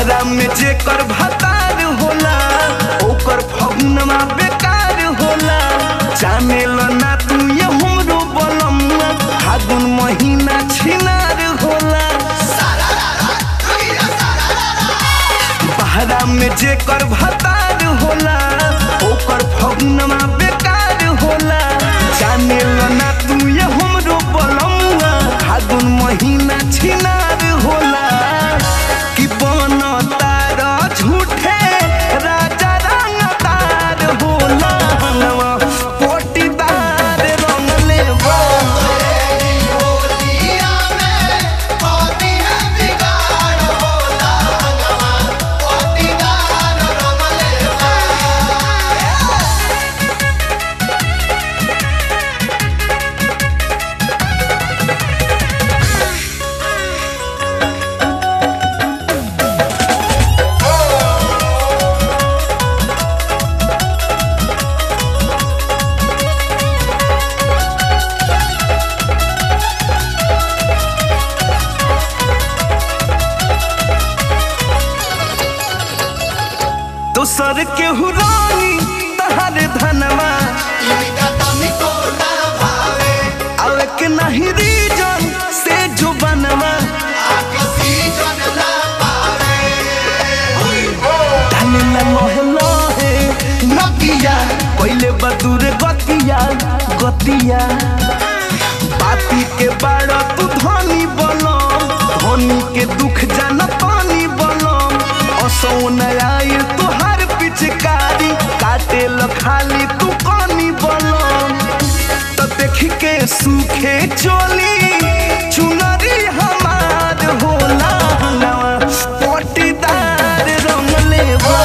बहरा में जेकर भतार होला ओकर फगुनमा बेकार होला जाने ल ना तू ये हमरो बलमुआ फागुन महीना छिनार होला बहरा में जेकर भतार होला ओकर फगुनमा बेकार होला जाने ल ना तू ये हमरो बलमुआ फागुन महीना छिनार होला कि बन तार झूठे राजा रंगदार होला हनवा पोटीदार रंगले बा दोसर के हुरानी तहर धनवा आवे के नहीं रीजन से जो बनवा डाले ला लोहे लोहे नकिया पहले बदूर गतिया गतिया पापी के बाड़ा तू धनी बलम धनी के दुख जान पानी बलम असो नयाई तुहार पिचकारी काटे ल खाली तू कनी बलम तो देख के सूखे चोली चुनरी हमार होला नवा पोटीदार रंग लेवा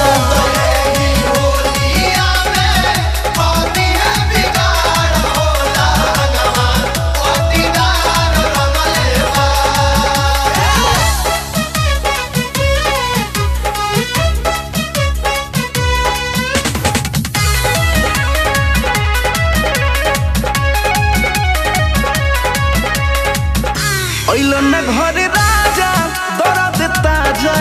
अइलो न घरे राजा दर्द ताजा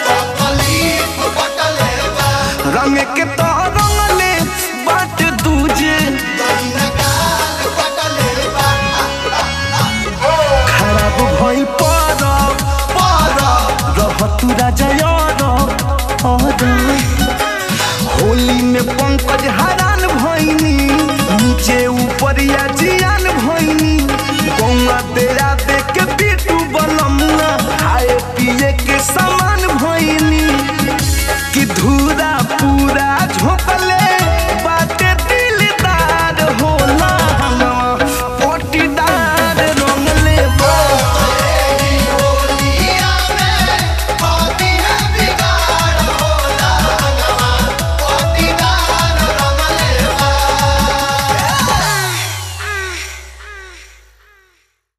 रंग के तो रंगले बाट दूजे खराब भइल परब परब रह तू राजा यार होली में पंकज हरान भइनी नीचे ऊपर या जियान भइनी गौवा तेरा देख के पीटू बलमुआ खाए पिए के सामान